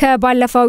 ከባለፈው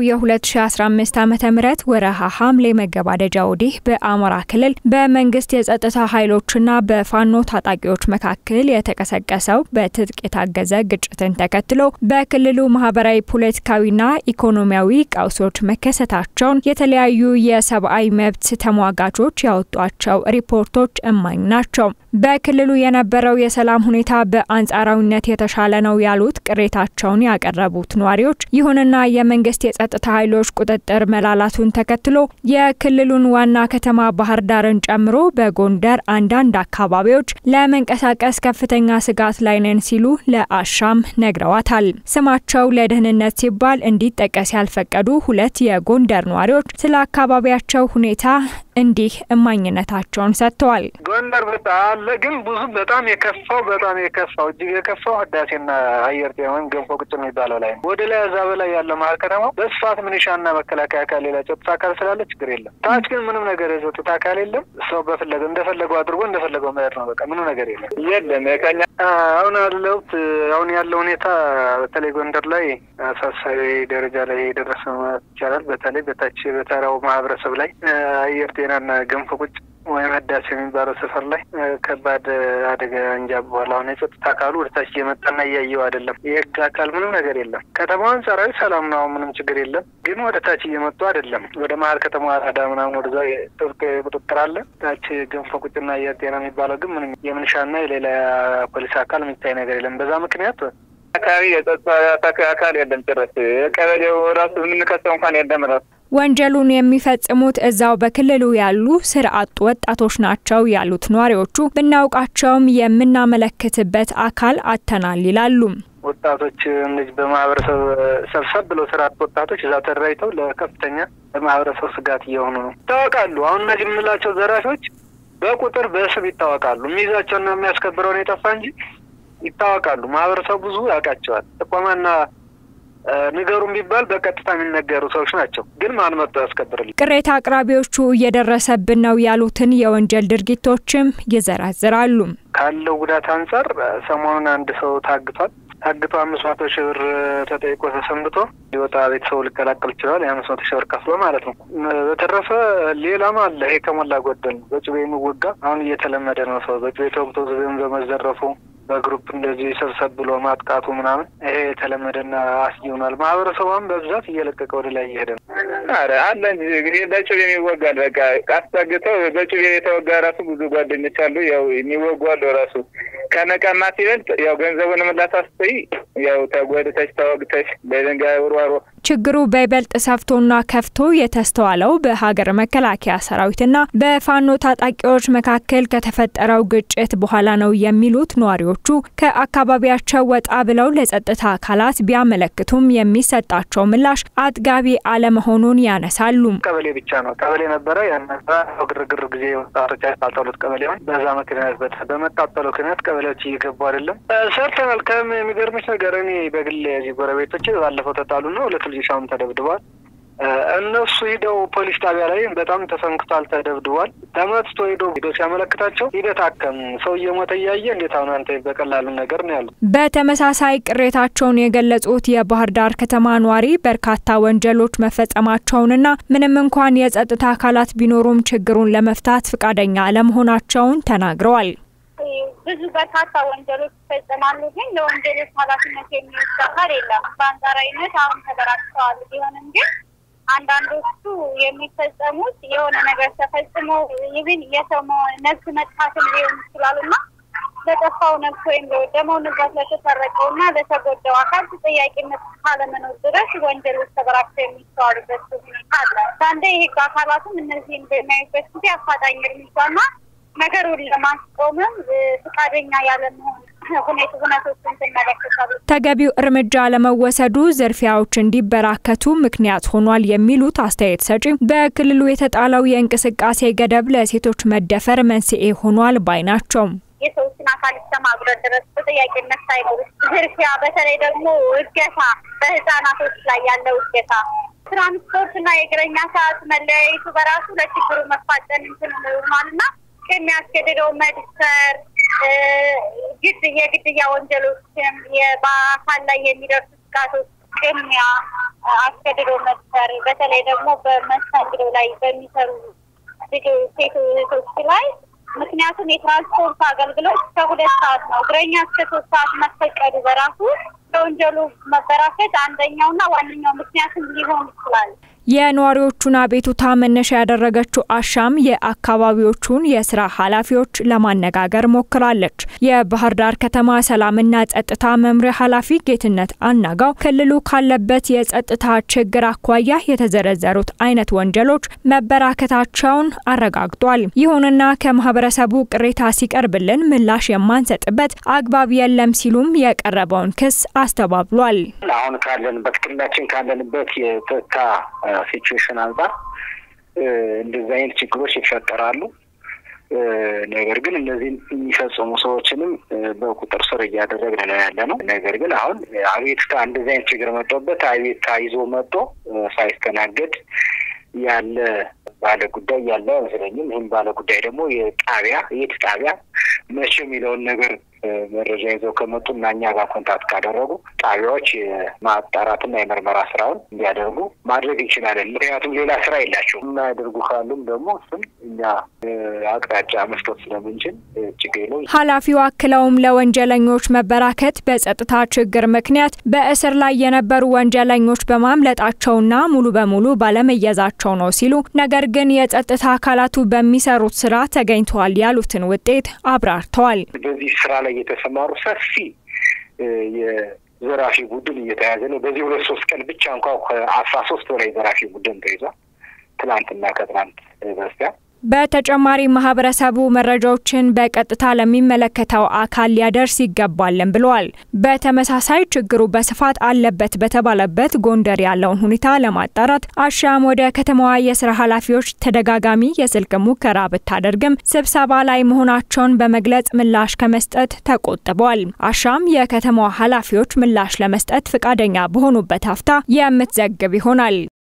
የ2015 ዓ ም ወረሃ ሐምሌ መገባደጃ ወዲህ በአማራ ክልል በመንግስት የጸጥታ ኃይሎችና በፋኖ ታጣቂዎች መካከል የተቀሰቀሰው በትጥቅ የታገዘ ግጭትን ተከትሎ በክልሉ ማህበራዊ፣ ፖለቲካዊና ኢኮኖሚያዊ ቀውሶች መከሰታቸውን የተለያዩ የሰብአዊ መብት ተሟጋቾች ያወጧቸው ሪፖርቶች እማኝ ናቸው። በክልሉ የነበረው የሰላም ሁኔታ በአንጻራዊነት የተሻለ ነው ያሉት ቅሬታቸውን ያቀረቡት ነዋሪዎች ይሁንና የመንግስት የጸጥታ ኃይሎች ቁጥጥር መላላቱን ተከትሎ የክልሉን ዋና ከተማ ባህር ዳርን ጨምሮ በጎንደር አንዳንድ አካባቢዎች ለመንቀሳቀስ ከፍተኛ ስጋት ላይ ነን ሲሉ ለአሻም ነግረዋታል። ስማቸው ለደህንነት ሲባል እንዲጠቀስ ያልፈቀዱ ሁለት የጎንደር ነዋሪዎች ስለ አካባቢያቸው ሁኔታ እንዲህ እማኝነታቸውን ሰጥተዋል። ጎንደር በጣ አለ ግን ብዙ በጣም የከፋው በጣም የከፋው እጅግ የከፋው ህዳሴና አየር ጤና ወይም ገንፎ ቁጭ የሚባለው ላይ ነው። ወደ ላይ እዛ በላይ ያለው መሀል ከተማው በስፋት ሚኒሻና መከላከያ አካል ሌላ ጸጥታ አካል ስላለ ችግር የለም። ታች ግን ምንም ነገር የጸጥታ አካል የለም። ሰው በፈለገው እንደፈለገው አድርጎ እንደፈለገው መሄድ ነው። በቃ ምንም ነገር የለም የለም። ከኛ አሁን ያለሁት አሁን ያለው ሁኔታ በተለይ ጎንደር ላይ አሳሳቢ ደረጃ ላይ የደረሰ ማለት ይቻላል። በተለይ በታች በተራው ማህበረሰብ ላይ አየር ጤናና ገንፎ ቁጭ ወይም ህዳሴ የሚባለው ሰፈር ላይ ከባድ አደጋ እንጃ። በኋላ አሁን የጸጥታ አካሉ ወደ ታች እየመጣና እያየው አይደለም። የህግ አካል ምንም ነገር የለም። ከተማው አንጻራዊ ሰላም ነው፣ ምንም ችግር የለም። ግን ወደ ታች እየመጡ አይደለም። ወደ መሀል ከተማ አራዳ ምናምን ወደዛ ጥብቅ ቁጥጥር አለ። ታች ገንፎ ቁጭና አየር ጤና የሚባለው ግን ምንም የምንሻና የሌላ ፖሊስ አካል የሚታይ ነገር የለም። በዛ ምክንያት አካባቢ የጸጥታ አካል የለም። ጭራሽ ቀበሌው ራሱ የምንከሰው እንኳን የለም ራሱ ወንጀሉን የሚፈጽሙት እዛው በክልሉ ያሉ ስራ አጥ ወጣቶች ናቸው ያሉት ነዋሪዎቹ ብናውቃቸውም የምናመለክትበት አካል አጥተናል ይላሉ። ወጣቶች እነዚህ በማህበረሰብ ሰብሰብ ብለው ስራ አጥ ወጣቶች እዛ ተደራጅተው ለከፍተኛ በማህበረሰብ ስጋት እየሆኑ ነው ይታወቃሉ። አሁን እነዚህ የምንላቸው ዘራፊዎች በቁጥር በስም ይታወቃሉ። የሚይዛቸውና የሚያስከብረውን የጠፋ እንጂ ይታወቃሉ። ማህበረሰቡ ብዙ ያውቃቸዋል። ጥቆማና ንገሩን ቢባል በቀጥታ የሚነገሩ ሰዎች ናቸው። ግን ማን መጥቶ ያስከብርልኝ? ቅሬታ አቅራቢዎቹ እየደረሰብን ነው ያሉትን የወንጀል ድርጊቶችም ይዘረዝራሉ። ካለው ጉዳት አንጻር ሰሞኑን አንድ ሰው ታግቷል። ታግቶ አምስት መቶ ሺህ ብር ተጠይቆ ተሰንብቶ ሊወጣ ቤተሰቡ ሊቀላቀል ይችላል። የአምስት መቶ ሺህ ብር ከፍሎ ማለት ነው። በተረፈ ሌላም አለ። ይሄ ከሞላ ጎደል ነው። በጩቤ የሚወጋ አሁን እየተለመደ ነው። ሰው በጩቤ ተወግቶ ዝም በመዘረፉ በግሩፕ እንደዚህ ሰብሰብ ብሎ ማጥቃቱ ምናምን ይሄ የተለመደና አስጊ ሆኗል። ማህበረሰቧም በብዛት እየለቀቀ ወደ ላይ እየሄደ ነው። ኧረ አለ እንጂ በጩቤ የሚወጋል። በቃ አስጠግተው በጩቤ የተወጋ ራሱ ብዙ ጓደኞች አሉ። ያው የሚወጉ አሉ ራሱ ከነቀማ ሲበልጥ ያው ገንዘቡን ምላሳስተይ ያው ተጎድተሽ ተወግተሽ በድንጋይ ውርዋሮ ችግሩ በይበልጥ ሰፍቶና ከፍቶ የተስተዋለው በሀገር መከላከያ ሰራዊትና በፋኖ ታጣቂዎች መካከል ከተፈጠረው ግጭት በኋላ ነው የሚሉት ነዋሪዎቹ ከአካባቢያቸው ወጣ ብለው ለጸጥታ አካላት ቢያመለክቱም የሚሰጣቸው ምላሽ አጥጋቢ አለመሆኑን ያነሳሉ። ቀበሌ ብቻ ነው ቀበሌ ነበረ ያነሳ ግርግር ጊዜ ወጣቶች ያቃጠሉት ቀበሌውን በዛ ምክንያት በመቃጠሉ ምክንያት ቀበሌዎች እየገቡ አይደለም ሰርተናል። ከም የሚገርምሽ ነገር እኔ በግል የዚህ ጎረቤቶች ባለፈው ተጣሉና ሁለት ልጆች አሁን ተደብድበዋል። እነሱ ሂደው ፖሊስ ጣቢያ ላይ በጣም ተሰንክቷል፣ ተደብድቧል። ተመትቶ ሂዶ ሂዶ ሲያመለክታቸው ሂደት አከም ሰው እየሞተ እያየ እንዴት አሁን አንተ በቀላሉ ነገር ነው ያሉት። በተመሳሳይ ቅሬታቸውን የገለጹት የባህር ዳር ከተማ ኗሪ በርካታ ወንጀሎች መፈጸማቸውንና ምንም እንኳን የጸጥታ አካላት ቢኖሩም ችግሩን ለመፍታት ፈቃደኛ አለመሆናቸውን ተናግረዋል። ብዙ በርካታ ወንጀሎች ይፈጸማሉ፣ ግን ለወንጀሎች ኃላፊነት የሚወስድ አካል የለም። በአንጻራዊነት አሁን ተበራክተዋል ቢሆንም ግን አንዳንዶቹ የሚፈጸሙት የሆነ ነገር ተፈጽሞ ይብን የሰው ነፍስ መጥፋትም ሊሆን ይችላሉ እና ለጠፋው ነፍስ ወይም ለወደመው ንብረት ለተሰረቀው እና ለተጎዳው አካል ተጠያቂነት ካለመኖር ድረስ ወንጀሎች ተበራክተው የሚስተዋሉበት ሁኔታ አለ። አንዴ የህግ አካላትም እነዚህን በሚያዩበት ጊዜ አፋጣኝ እርምጃና ነገሩን ለማስቆምም ፈቃደኛ ያለመሆን ሁኔታ ሁነቶችን ትመለከታሉ። ተገቢው እርምጃ ለመወሰዱ ዝርፊያዎች እንዲበራከቱ ምክንያት ሆኗል የሚሉት አስተያየት ሰጪ በክልሉ የተጣለው የእንቅስቃሴ ገደብ ለሴቶች መደፈር መንስኤ ሆኗል ባይ ናቸው። የሰዎችን አካል እስከ ማጉደል ድረስ ተጠያቂነት ሳይኖር ዝርፊያ፣ በተለይ ደግሞ እገታ፣ በህፃናቶች ላይ ያለው እገታ ትራንስፖርት እና የእግረኛ ሰዓት መለያየቱ በራሱ ለችግሩ መፋጠን እንትን ሆኗልና የሚያስገድደው መድፈር ግድ የግድያ ወንጀሎችም በአካል ላይ የሚደርሱ ጥቃቶች፣ ቅሚያ፣ አስገድዶ መድፈር በተለይ ደግሞ በመስተንግዶ ላይ በሚሰሩ ሴት እህቶች ላይ ምክንያቱም የትራንስፖርት አገልግሎት ከሁለት ሰዓት ነው። እግረኛ እስከ ሶስት ሰዓት መፈቀዱ በራሱ ለወንጀሉ መበራከት አንደኛውና ዋነኛው ምክንያትም ሊሆን ይችላል። የነዋሪዎቹን አቤቱታ መነሻ ያደረገችው አሻም የአካባቢዎቹን የስራ ኃላፊዎች ለማነጋገር ሞክራለች። የባህር ዳር ከተማ ሰላምና ጸጥታ መምሪያ ኃላፊ ጌትነት አናጋው ክልሉ ካለበት የጸጥታ ችግር አኳያ የተዘረዘሩት አይነት ወንጀሎች መበራከታቸውን አረጋግጧል። ይሁንና ከማህበረሰቡ ቅሬታ ሲቀርብልን ምላሽ የማንሰጥበት አግባብ የለም ሲሉም የቀረበውን ክስ አስተባብሏል። አሁን ካለንበት ክልላችን ካለንበት የጸጥታ ሲቹዌሽን አንጻር እንደዚህ አይነት ችግሮች ይፈጠራሉ። ነገር ግን እነዚህን የሚፈጽሙ ሰዎችንም በቁጥር ስር እያደረግን ነው ያለ ነው። ነገር ግን አሁን አቤቱታ እንደዚህ አይነት ችግር መጥቶበት አቤቱታ ይዞ መጥቶ ሳይስተናገድ ያለ ባለ ጉዳይ ያለ አይመስለኝም። ይህም ባለ ጉዳይ ደግሞ የጣቢያ የት ጣቢያ መቼ የሚለውን ነገር መረጃ ይዘው ከመጡ እና እኛ ጋር ኮንታክት ካደረጉ ጣቢያዎች የማጣራትና የምርመራ ስራውን እንዲያደርጉ ማድረግ እንችላለን። ምክንያቱም ሌላ ስራ የላቸውም። የማያደርጉ ካሉም ደግሞ እሱም እኛ አቅጣጫ መስጠት ስለምንችል ችግር የለው። ኃላፊው አክለውም ለወንጀለኞች መበራከት በጸጥታ ችግር ምክንያት በእስር ላይ የነበሩ ወንጀለኞች በማምለጣቸውና ሙሉ በሙሉ ባለመያዛቸው ነው ሲሉ ነገር ግን የጸጥታ አካላቱ በሚሰሩት ስራ ተገኝተዋል ያሉትን ውጤት አብራርተዋል። በዚህ ስራ ላይ የተሰማሩ ሰፊ የዘራፊ ቡድን እየተያዘ ነው። በዚህ ሁለት ሶስት ቀን ብቻ እንኳ ከአስራ ሶስት በላይ ዘራፊ ቡድን ተይዟል። ትናንትና ከትናንት በስቲያ በተጨማሪ ማህበረሰቡ መረጃዎችን በቀጥታ ለሚመለከተው አካል ሊያደርስ ይገባልን ብለዋል። በተመሳሳይ ችግሩ በስፋት አለበት በተባለበት ጎንደር ያለውን ሁኔታ ለማጣራት አሻም ወደ ከተማዋ የስራ ኃላፊዎች ተደጋጋሚ የስልክ ሙከራ ብታደርግም ስብሰባ ላይ መሆናቸውን በመግለጽ ምላሽ ከመስጠት ተቆጥበዋል። አሻም የከተማዋ ኃላፊዎች ምላሽ ለመስጠት ፈቃደኛ በሆኑበት ሀፍታ የምትዘግብ ይሆናል።